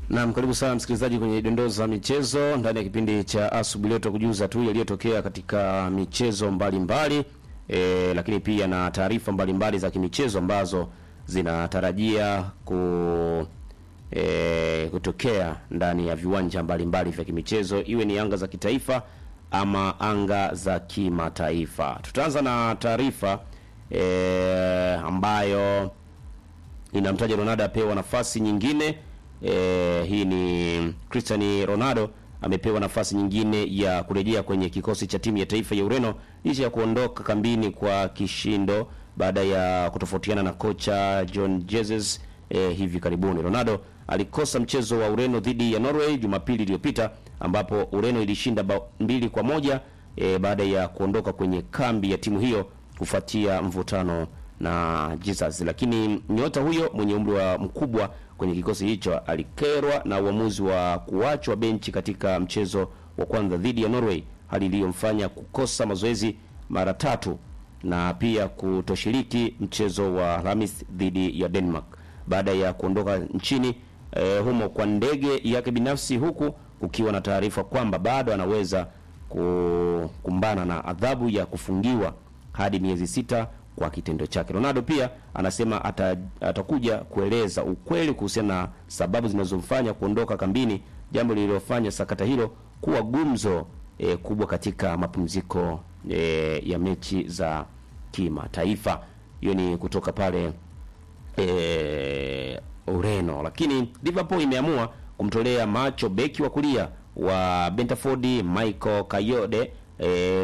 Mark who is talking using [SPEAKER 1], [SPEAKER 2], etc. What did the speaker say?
[SPEAKER 1] Naam, karibu sana msikilizaji kwenye dondoo za michezo ndani ya kipindi cha asubuhi leo tukujuza tu yaliyotokea katika michezo mbalimbali mbali, e, lakini pia na taarifa mbalimbali za kimichezo ambazo zinatarajia ku e, kutokea ndani ya viwanja mbalimbali vya kimichezo iwe ni anga za kitaifa ama anga za kimataifa. Tutaanza na taarifa e, ambayo inamtaja Ronaldo apewa nafasi nyingine. E, hii ni Cristiano Ronaldo amepewa nafasi nyingine ya kurejea kwenye kikosi cha timu ya taifa ya Ureno licha ya kuondoka kambini kwa kishindo baada ya kutofautiana na kocha John Jesus e, hivi karibuni. Ronaldo alikosa mchezo wa Ureno dhidi ya Norway Jumapili iliyopita ambapo Ureno ilishinda bao mbili kwa moja e, baada ya kuondoka kwenye kambi ya timu hiyo kufuatia mvutano na Jesus. Lakini nyota huyo mwenye umri wa mkubwa kwenye kikosi hicho alikerwa na uamuzi wa kuachwa benchi katika mchezo wa kwanza dhidi ya Norway, hali iliyomfanya kukosa mazoezi mara tatu na pia kutoshiriki mchezo wa Alhamis dhidi ya Denmark baada ya kuondoka nchini eh, humo kwa ndege yake binafsi, huku kukiwa na taarifa kwamba bado anaweza kukumbana na adhabu ya kufungiwa hadi miezi sita kwa kitendo chake. Ronaldo pia anasema ata, atakuja kueleza ukweli kuhusiana na sababu zinazomfanya kuondoka kambini, jambo lililofanya sakata hilo kuwa gumzo e, kubwa katika mapumziko e, ya mechi za kimataifa. Hiyo ni kutoka pale e, Ureno, lakini Liverpool imeamua kumtolea macho beki wa kulia wa Brentford Michael Kayode e,